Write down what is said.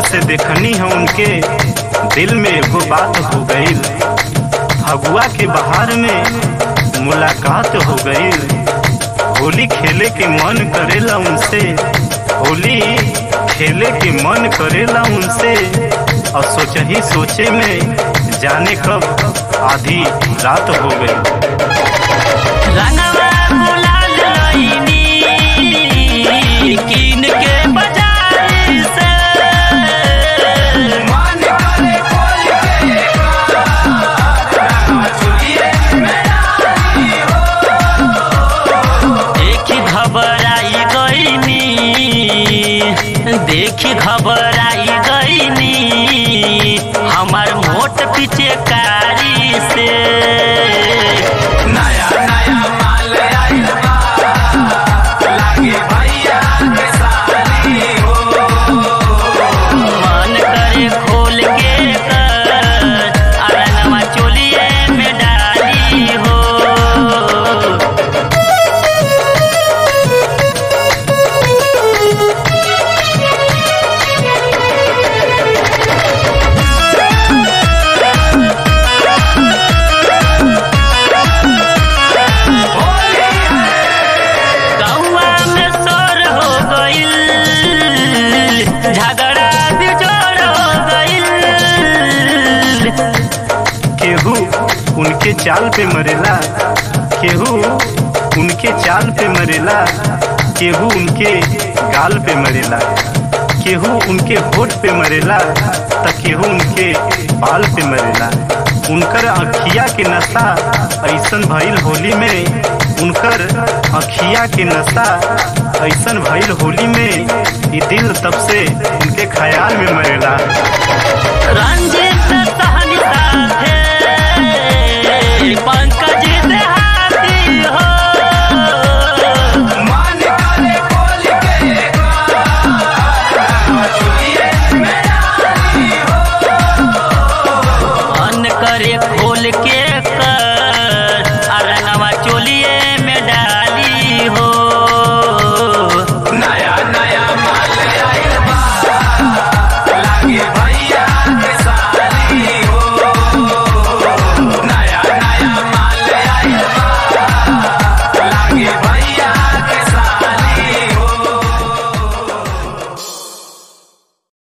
से देखनी है उनके दिल में एगो बात हो गई फगुआ के बहार में मुलाकात हो गई होली खेले के मन करेला उनसे होली खेले के मन करेला उनसे और सोचही सोचे में जाने कब आधी रात हो गई रंगवा गुलाल लईनी कीन के बाजार से देखी घबराई गईनी देखी घबराई गईनी हमार मोट पीछे कारी से नया नया माल आइल बा लागे भैया के साली हो मन करे खोल के कर अरंगवा चोलिए में डाली हो गौवा में शोर हो गइल झगड़ा बिजोड़ हो गइल केहू उनके चाल पे मरेला केहू उनके चाल पे मरेला केहू उनके गाल पे मरेला केहू उनके होठ पे मरेला त केहू उनके बाल पे मरेला उनकर अखिया के नशा ऐसन भइल होली में उनकर अखिया के नशा ऐसन भइल होली में ई दिल तब से उनके ख्याल में मरेला